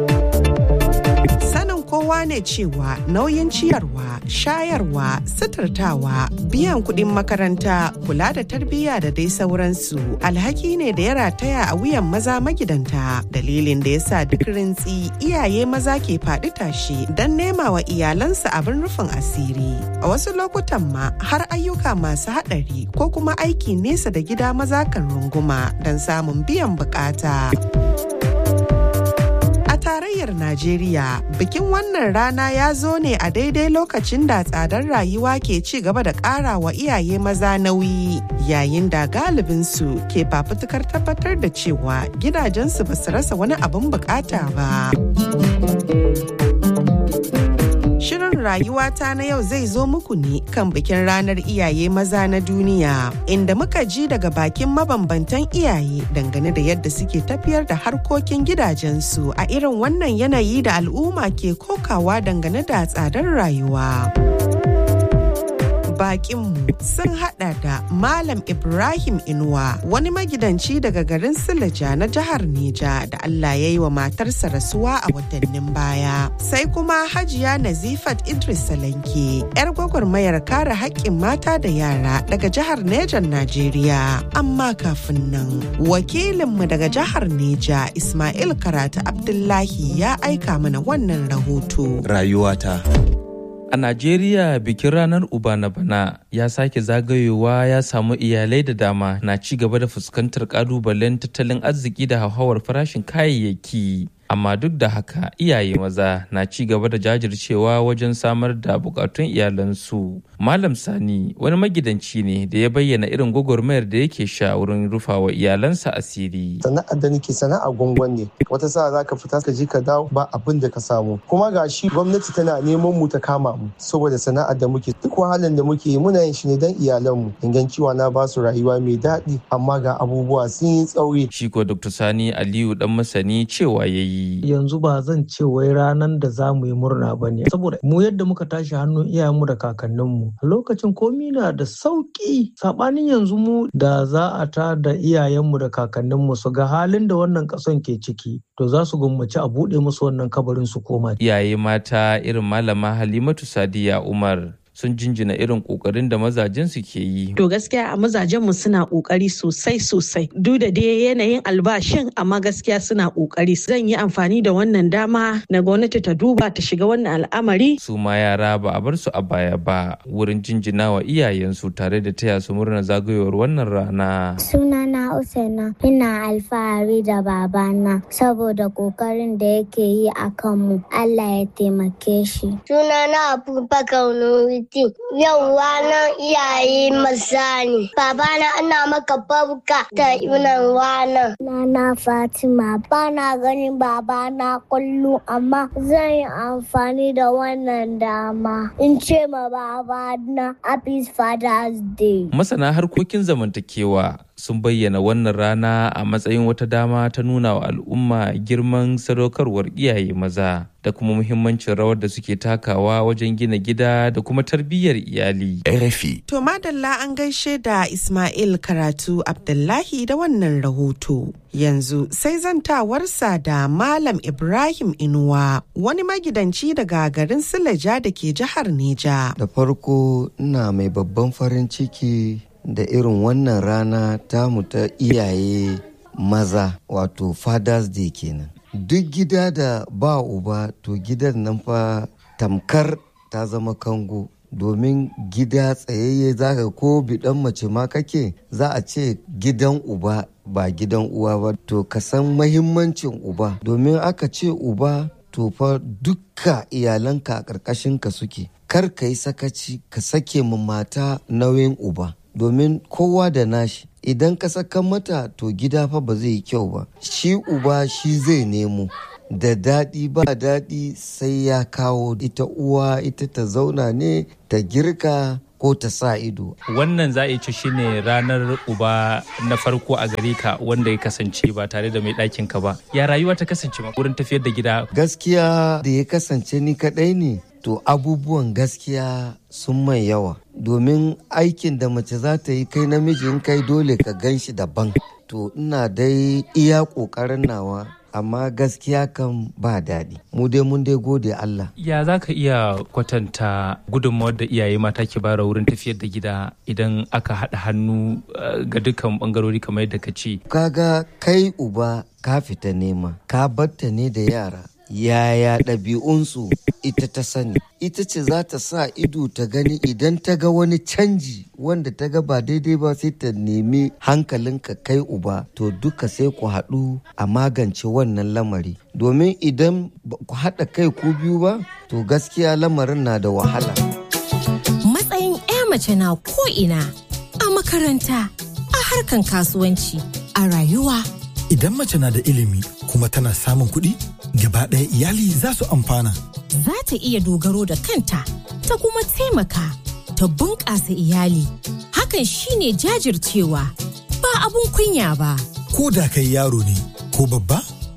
Sanin kowa ne cewa nauyin ciyarwa, shayarwa, suturtawa, biyan kuɗin makaranta, kula da tarbiyya da dai sauransu alhaki ne da ya rataya a wuyan maza magidanta. Dalilin da ya sa duk rintsi iyaye maza ke faɗi tashi don nema wa iyalansa abin rufin asiri. A wasu lokutan ma har ayyuka masu haɗari ko kuma aiki nesa da gida maza kan runguma don samun biyan bukata. tarayyar Najeriya bikin wannan rana ya zo ne a daidai lokacin da tsadar rayuwa ke ci gaba da ƙara wa iyaye maza nauyi yayin da galibinsu ke fafutukar tabbatar da cewa gidajensu ba su rasa wani abin bukata ba. Shirin rayuwata na yau zai zo muku ne kan bikin ranar iyaye maza na duniya inda muka ji daga bakin mabambantan iyaye dangane da yadda suke tafiyar da harkokin gidajensu a irin wannan yanayi da al'umma ke kokawa dangane da tsadar rayuwa. bakinmu sun hada da Malam Ibrahim Inuwa wani magidanci daga garin Silaja na jihar Neja da Allah ya yi wa matarsa rasuwa a watannin baya. Sai kuma Hajiya Nazifat Idris Salanke, 'yar gwagwarmayar kare haƙƙin mata da yara daga jihar Nejan Najeriya. Amma kafin nan, wakilinmu daga jihar Neja Ismail Karatu Abdullahi ya aika mana wannan rahoto. Rayuwata. A Najeriya bikin ranar Uba na bana ya sake zagayowa ya samu iyalai da dama na ci gaba da fuskantar kalubalen tattalin arziki da hauhawar farashin kayayyaki. Amma duk da haka iyaye maza na ci gaba da jajircewa wajen samar da bukatun iyalansu. Malam Sani wani magidanci ne da ya bayyana irin gwagwarmayar da yake sha wurin rufawa iyalansa asiri. Sana'ar da nake sana'a gwangwan ne. Wata sa za ka fita ka je ka dawo ba abin da ka samu. Kuma ga shi gwamnati tana neman mu ta kama mu saboda sana'ar da muke duk wahalar da muke yi muna yin shi ne don iyalanmu. Inganciwa na ba su rayuwa mai daɗi amma ga abubuwa sun yi tsauri. Shi ko Dr. Sani Aliyu dan masani cewa ya yi. Yanzu ba zan ce wai ranar da za mu yi murna ba ne. Saboda mu yadda muka tashi hannun iyayenmu da kakanninmu. A lokacin komi na da sauƙi. Saɓanin yanzu mu da za a ta da iyayenmu da kakanninmu su ga halin da wannan ƙasan ke ciki. To za su gwammaci a buɗe musu wannan kabarin su koma. Iyaye mata irin malama Halimatu Sadiya Umar sun jinjina irin kokarin da mazajen su ke yi. To gaskiya a mazajen mu suna kokari sosai sosai. Duk da dai yanayin albashin amma gaskiya suna kokari. Zan yi amfani da wannan dama na gwamnati ta duba ta shiga wannan al'amari. Su ma yara ba a bar su a baya ba wurin jinjina wa iyayensu tare da taya su murna zagayowar wannan rana. Sunana Usaina ina alfahari da babana saboda kokarin da yake yi a kanmu. Allah ya taimake shi. Sunana Abubakar Nuri Yau ranar iyaye maza ne. Babana ana maka barka da yunan ranar. Nana Fatima bana ganin babana kullu amma zan yi amfani da wannan dama in ce ma babana Happy Father's Day. Masana harkokin zamantakewa sun bayyana wannan rana a matsayin wata dama ta nuna wa al'umma girman sadaukarwar iyaye maza da kuma muhimmancin rawar da suke takawa wajen gina gida da kuma tarbiyyar iyali. RFI. To madalla an gaishe da Ismail Karatu Abdullahi da wannan rahoto. Yanzu sai zantawarsa da Malam Ibrahim Inuwa wani magidanci daga garin Silaja da ke jihar Neja. Da farko ina mai babban farin ciki da irin wannan rana tamu ta iyaye maza wato Father's Day kenan. Duk gida da ba uba to gidan nan fa tamkar ta zama kango domin gida tsayayye zaka ko bidan mace ma kake za a ce gidan uba ba gidan uwa ba to ka san mahimmancin uba domin aka ce uba to fa dukka iyalanka a ƙarƙashin ka suke kar ka yi sakaci ka sake ma mata nauyin uba domin kowa da nashi idan ka saka mata to gida fa ba zai yi kyau ba shi uba shi zai nemo da daɗi ba daɗi sai ya kawo ita uwa ita ta zauna ne ta girka ko ta sa ido. Wannan za a ce shine ranar uba na farko a gare ka wanda ya kasance ba tare da mai ɗakin ka ba. Ya rayuwa ta kasance ma wurin tafiyar da gida. Gaskiya da ya kasance ni kaɗai ne to abubuwan gaskiya sun mai yawa domin aikin da mace za ta yi kai namiji in kai dole ka gan shi daban to ina dai iya ƙoƙarin nawa amma gaskiya kan ba daɗi mu dai mun dai gode Allah ya za ka iya kwatanta gudunmawar da iyaye mata ke bara wurin tafiyar da gida idan aka haɗa hannu ga dukkan bangarori kamar yadda ka ce kaga kai uba ka fita nema ka batta ne da yara yaya ɗabi'unsu ita ta sani ita ce za ta sa ido ta gani idan ta ga wani canji wanda ta ga ba daidai ba sai ta nemi hankalinka kai uba to duka sai ku haɗu a magance wannan lamari domin idan ku haɗa kai ku biyu ba to gaskiya lamarin na da wahala matsayin 'ya mace na ko'ina a makaranta a harkan kasuwanci a rayuwa idan mace na da ilimi kuma tana samun kuɗi gaba ɗaya iyali za su amfana. Za ta iya dogaro da kanta ta kuma taimaka ta bunƙasa iyali. Hakan shine jajircewa ba abun kunya ba. Ko da kai yaro ne ko babba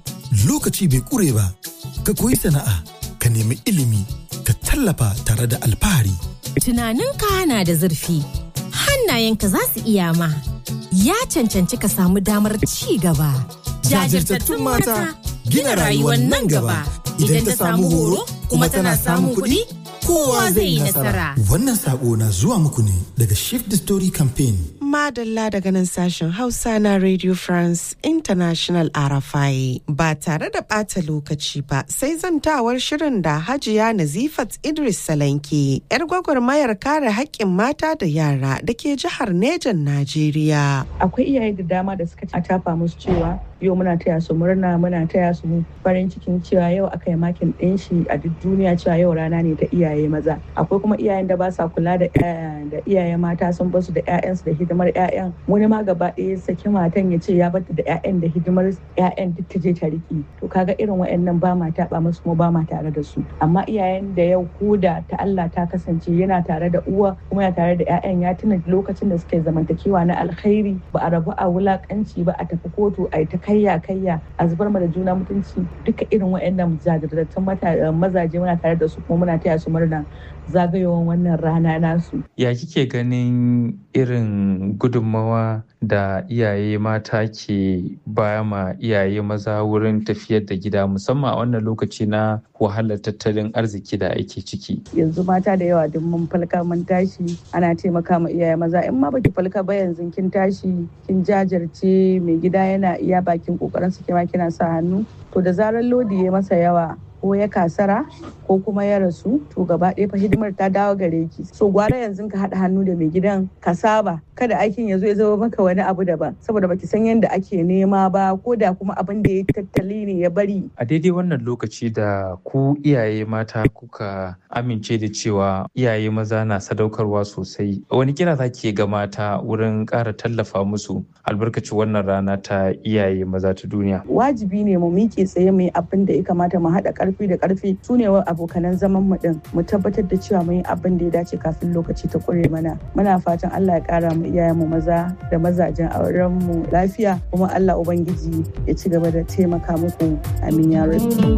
lokaci bai ƙure ba ka koyi sana'a ka nemi ilimi ka tallafa tare da alfahari. Tunaninka na da zurfi hannayenka za su iya ma ya cancanci ka samu damar ci gaba. Jajirtattun mata. gina rayuwar nan gaba idan ta samu horo kuma tana samun kuɗi kowa zai yi nasara. Wannan sako na zuwa muku ne daga Shift the Story Campaign. Madalla daga nan sashen Hausa na Radio France International RFI ba tare da ɓata lokaci ba sai zantawar shirin da Hajiya Nazifat Idris Salanke 'yar gwagwarmayar kare haƙƙin mata da yara da ke jihar Nejan Najeriya. Akwai iyaye da dama da suka a tafa musu cewa yau muna taya su murna muna taya su farin cikin cewa yau aka yi makin ɗin shi a duk duniya cewa yau rana ne ta iyaye maza akwai kuma iyayen da ba sa kula da da iyaye mata sun basu da 'ya'yansu da hidimar 'ya'yan wani ma gaba ɗaya saki matan ya ce ya bata da 'ya'yan da hidimar 'ya'yan duk ta je ta riki to kaga irin wa'annan ba ma taɓa musu kuma ba ma tare da su amma iyayen da yau koda ta Allah ta kasance yana tare da uwa kuma yana tare da 'ya'yan ya tuna lokacin da suke zamantakewa na alkhairi ba a rabu a wulakanci ba a tafi kotu a ta kayya kayya a zubar ma da juna mutunci duka irin waɗannan jajirtattun mazaje muna tare da su kuma muna taya su murna zagayowan wannan rana nasu. Ya kike ganin irin gudunmawa da iyaye mata ke baya ma iyaye maza wurin tafiyar da gida musamman a wannan lokaci na wahalar tattalin arziki da ake ciki. Yanzu mata da yawa duk mun falka mun tashi ana taimaka ma iyaye maza in ma baki falka ba yanzu kin tashi kin jajirce mai gida yana iya bakin kokarin su kima kina sa hannu to da zarar lodi ya masa yawa ko ya kasara ko kuma ya rasu to gaba ɗaya fa hidimar ta dawo gare ki so gwara yanzu ka haɗa hannu da mai gidan ka saba kada aikin ya zo ya zama maka wani abu daban saboda baki san yadda ake nema ba ko da kuma abin da ya tattali ne ya bari a daidai wannan lokaci da ku iyaye mata kuka amince da cewa iyaye maza na sadaukarwa sosai wani kira za ke ga mata wurin ƙara tallafa musu albarkaci wannan rana ta iyaye maza ta duniya wajibi ne mu miƙe tsaye mu yi abin da ya kamata mu haɗa ƙarfi da ƙarfi su ne abokanan zaman mu din mu tabbatar da cewa mun yi abin da ya dace kafin lokaci ta ƙure mana muna fatan Allah ya ƙara mu iyayenmu maza da mazajen auren mu lafiya kuma Allah ubangiji ya ci gaba da taimaka muku amin ya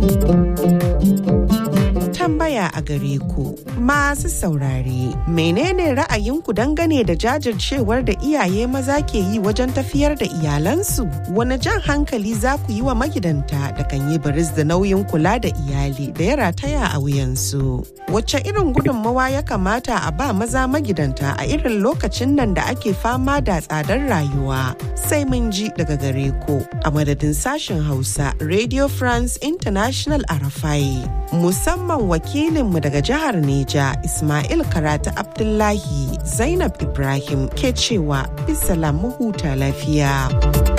tambaya a gare ku masu saurare menene ra'ayinku dangane da jajircewar da iyaye maza ke yi wajen tafiyar da iyalansu wani jan hankali za ku yi wa magidanta da kan yi baris da nauyin kula da iyali da ya rataya a wuyansu wacce irin gudunmawa ya kamata a ba maza magidanta a irin lokacin nan da ake fama da tsadar rayuwa sai mun ji daga gare ku a madadin sashen hausa radio france international arafai musamman wakilinmu daga jihar Neja Ismail Karatu Abdullahi Zainab Ibrahim ke cewa bisalam mu huta lafiya.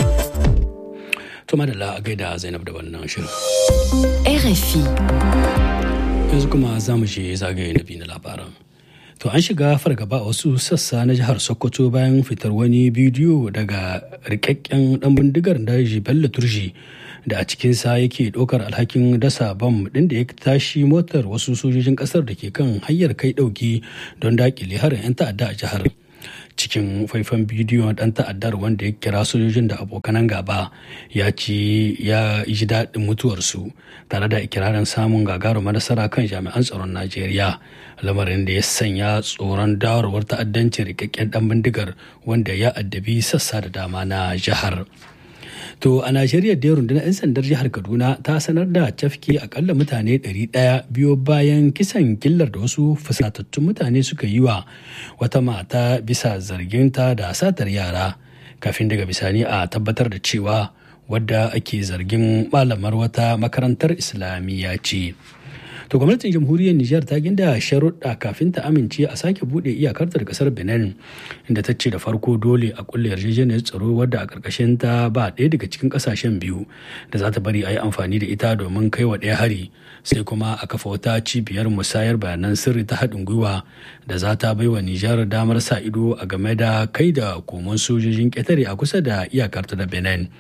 Tuma da a gaida Zainab da wannan shirin. RFI. Yanzu kuma za mu je zagaye na biyu na labaran. To an shiga fargaba a wasu sassa na jihar Sokoto bayan fitar wani bidiyo daga rikakken dan bindigar daji Bello Turji da a cikinsa yake ɗaukar alhakin dasa bam ɗin da ya tashi motar wasu sojojin ƙasar da ke kan hanyar kai ɗauki don daƙile harin 'yan ta'adda a jihar. cikin faifan bidiyon dan ta'addar wanda ya kira sojojin da abokanan gaba ya ce ya ji daɗin mutuwarsu tare da ikirarin samun gagarumar nasara kan jami'an tsaron najeriya lamarin da ya sanya tsoron dawarwar ta'addancin rikakken dan bindigar wanda ya addabi sassa da dama na jihar. To a Najeriya da rundunar 'yan sandar jihar Kaduna ta sanar da cafke akalla mutane 100 biyo bayan kisan killar da wasu fusatattun mutane suka yi wa wata mata bisa zarginta da satar yara kafin daga bisani a tabbatar da cewa wadda ake zargin malamar wata makarantar islamiyya ce. To gwamnatin jamhuriyar Nijar ta ginda sharuɗa kafin ta amince a sake buɗe iyakarta da ƙasar Benin inda ta ce da farko dole a kulle yarjejeniyar tsaro wadda a ƙarƙashin ta ba ɗaya daga cikin ƙasashen biyu da za ta bari a yi amfani da ita domin kai wa ɗaya hari sai kuma a kafa wata cibiyar musayar bayanan sirri ta haɗin gwiwa da za ta bai wa Nijar damar sa ido a game da kai da komon sojojin ƙetare a kusa da iyakarta da Benin.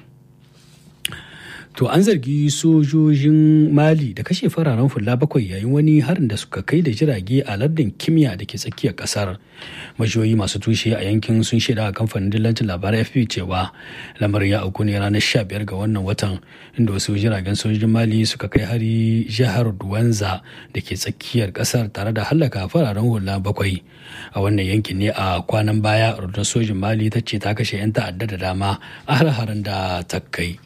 To an zargi sojojin Mali da kashe fararen fulla bakwai yayin wani harin da suka kai da jirage a lardin kimiyya da ke tsakiyar kasar. Majiyoyi masu tushe a yankin sun shaida a kamfanin dillancin labarai FP cewa lamarin ya auku ne ranar 15 ga wannan watan inda wasu jiragen sojojin Mali suka kai hari jihar Duwanza da ke tsakiyar kasar tare da hallaka fararen hula bakwai. A wannan yankin ne a kwanan baya rundunar sojin Mali ta ce ta kashe 'yan ta'adda da dama a har-haren da ta kai.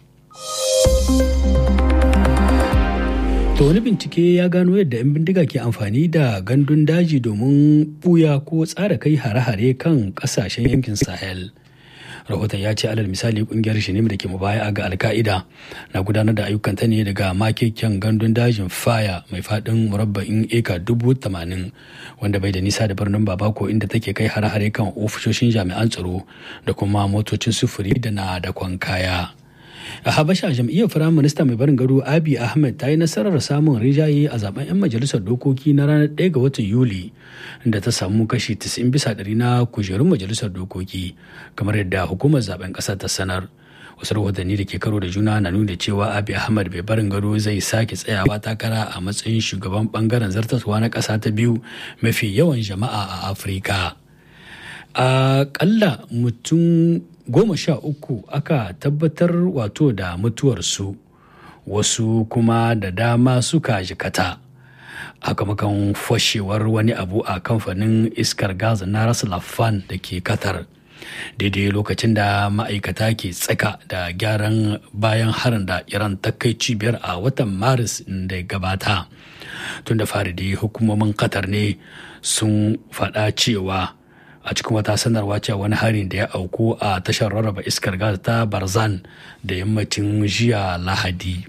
To wani bincike ya gano yadda 'yan bindiga ke amfani da gandun daji domin buya ko tsara kai hare-hare kan kasashen yankin Sahel. Rahoton ya ce alal misali kungiyar Shinim da ke mubaya ga Alka'ida na gudanar da ayyukanta ne daga makeken gandun dajin Faya mai faɗin murabba'in eka dubu tamanin wanda bai da nisa da birnin Babako inda take kai hare-hare kan ofishoshin jami'an tsaro da kuma motocin sufuri da na dakon kaya. a habasha jam'iyyar firayim minista mai barin gado abi ahmed ta yi nasarar samun rijaye a zaben 'yan majalisar dokoki na ranar 1 ga watan yuli da ta samu kashi 90 bisa ɗari na kujerun majalisar dokoki kamar yadda hukumar zaben ƙasa ta sanar wasu rahotanni da ke karo da juna na nuna cewa abi ahmad mai barin gado zai sake tsayawa takara a matsayin shugaban bangaren zartaswa na ƙasa ta biyu mafi yawan jama'a a afirka a ƙalla mutum goma sha uku aka tabbatar wato da mutuwarsu wasu kuma da dama suka jikata sakamakon fashewar wani abu a kamfanin iskar gas na ras lafan da ke qatar daidai lokacin da ma'aikata ke tsaka da gyaran bayan harin da iran ta kai cibiyar a watan maris da gabata tun da fari dai hukumomin qatar ne sun faɗa cewa a cikin wata sanarwa cewa wani harin da ya auku a tashar rarraba iskar gas ta barzan da yammacin jiya lahadi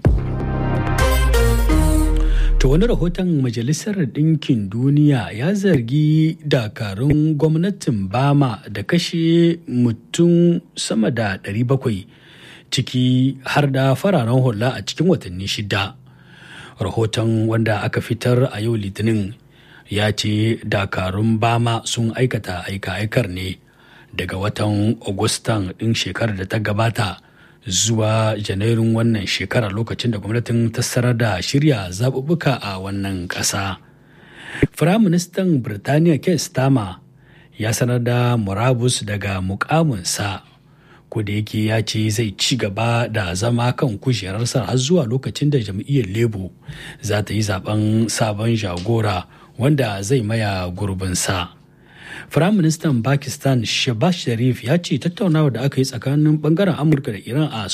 to wani rahoton majalisar ɗinkin duniya ya zargi dakarun gwamnatin bama da kashe mutum sama da 700 ciki har da fararen hula a cikin watanni shida rahoton wanda aka fitar a yau litinin ya ce dakarun bama sun aikata aika-aikar ne daga watan agustan ɗin shekarar da ta gabata zuwa janairun wannan shekarar lokacin da gwamnatin ta sanar da shirya zaɓuɓɓuka a wannan ƙasa. Firaministan Birtaniya Keir Starmer ya sanar da murabus daga mukaminsa ko da yake ya ce zai ci gaba da zama kan kujerarsa har zuwa lokacin da jam'iyyar Labour za ta yi zaben sabon jagora wanda zai maya gurbinsa. Firaministan Pakistan Shehbaz Sharif ya ce tattaunawa da aka yi tsakanin bangaren Amurka da Iran a